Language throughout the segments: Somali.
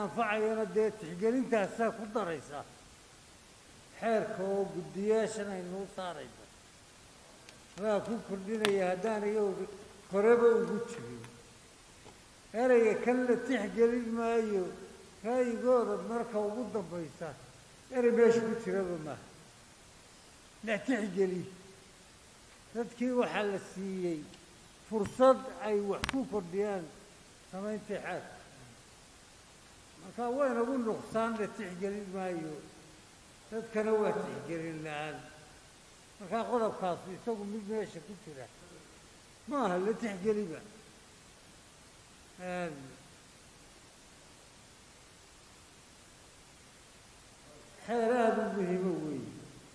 anfacayana dee tixgelintaasaa ku daraysa xeerka oo guddiyaashan aynuu saarayno waa ku kordhinaya haddaanay horeba ugu jirin ereyga kan la tixgelin maayo ra'yigooda marka ugu dambaysa erey meesha ku jiraba maaha la tixgeli dadkii waxaa la siiyey fursad ay wax ku kordhiyaan samayntii xeerka marka waynagu nuqsaan la tixgelin maayo dadkana waa tixgelin la-aan markaa qodobkaasu isagu mid meesha ku jira ma aha la tixgeliba xeer aada u muhiimo weeye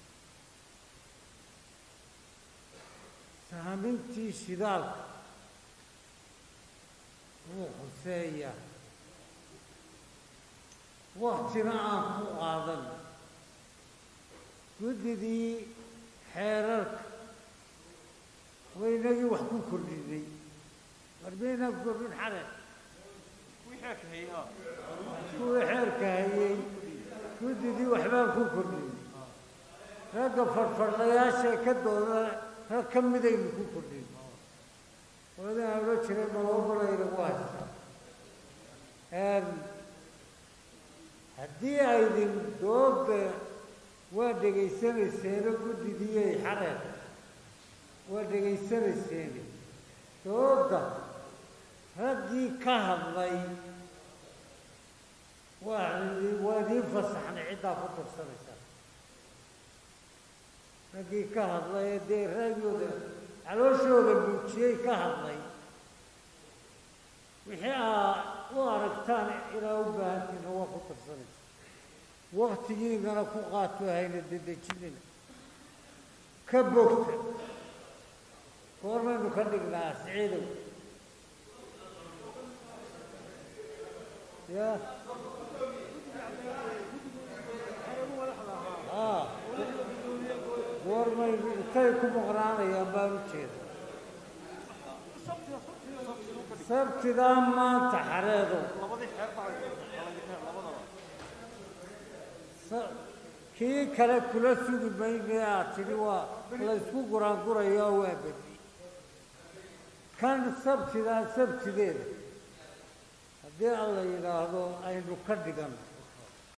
saamintii shidaalka wuu khuseeya waktina aan ku qaadan guddidii xeerarka waynagii wax ku kordhinay war maynaan ku kordhin xare kuwii xeerka hayey guddidii waxbaan ku kordhinay ragga fadhfadhlayaashae ka dooda rag ka midaynu ku kordhin oodaan odhan jiray maloobalaynagu haysta haddii aydin dooda waa dhegaysanayseeno guddidiyey xareer waa dhegaysanayseeni dooda raggii ka hadlay waa waa idiin fasaxnay ciddaa ku darsanaysaa raggii ka hadlay ee dee raagooda calooshooda muujiyey ka hadlay wixii aa u aragtaan inaa u baahantiina waa ku darsanaysa waktigiinana ku qaato hayna dedejinina ka bogta goormaynu ka dhignaa siciidow ya a goormaynu intay ku maqnaanayaan baan u jeeda sabtidaa maanta xareedo kii kale kula sugi mayne aad tidhi waa laysku guraangurayaa waa berri kan sabtidaa sabtideeda haddii alla yidhaahdo aynu ka dhigan